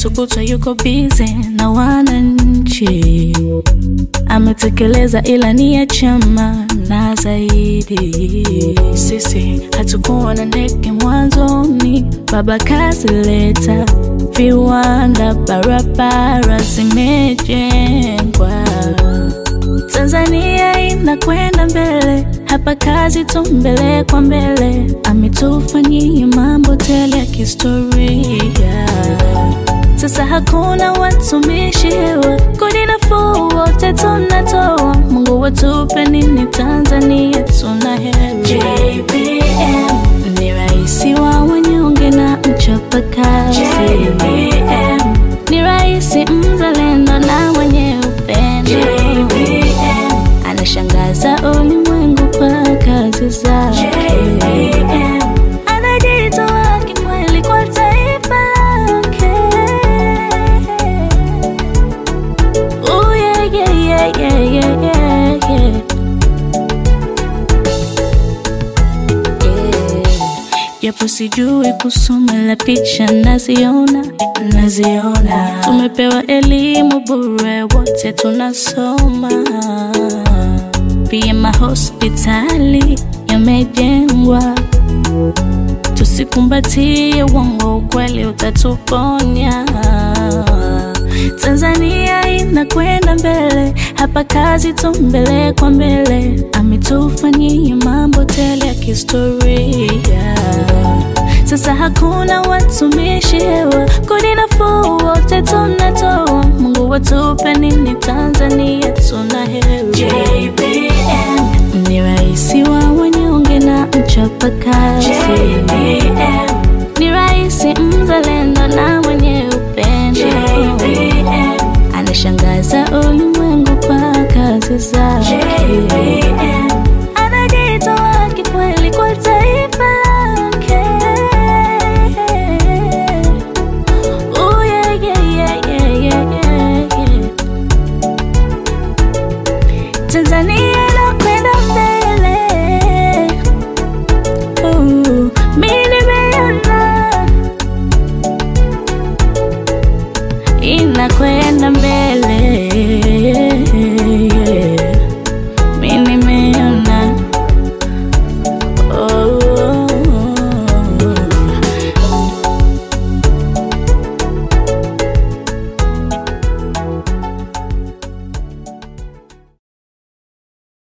kesho kutwa yuko bize na wananchi. Ametekeleza ilani ya chama na zaidi. Sisi hatukuwa na ndege mwanzoni, baba kazileta viwanda, barabara zimejengwa. Tanzania inakwenda mbele, hapa kazi tu mbele kwa mbele. Ametufanyia mambo tele ya kihistoria. Sasa hakuna watumishi hewa, kodi nafuu wote tunatoa. Mungu watupe nini Tanzania, tuna heri. JPM ni raisi wa wanyonge na mchapakazi. JPM ni raisi mzalendo na mwenye upendo. JPM anashangaza ulimwengu kwa kazi zake. JPM anajitoa kikweli kwa taifa lake. Ooh, yeah, yeah, yeah, yeah, yeah, yeah, yeah. japo sijui kusoma la picha naziona naziona tumepewa elimu bure wote tunasoma pia mahospitali yamejengwa tusikumbatie uongo ukweli utatuponya Tanzania inakwenda mbele, hapa kazi tu mbele kwa mbele. Ametufanyia mambo tele ya kihistoria. Sasa hakuna watumishi hewa, kodi nafuu wote tunatoa. Mungu watupe nini Tanzania, tuna heri. JPM ni raisi wa wanyonge na mchapakazi.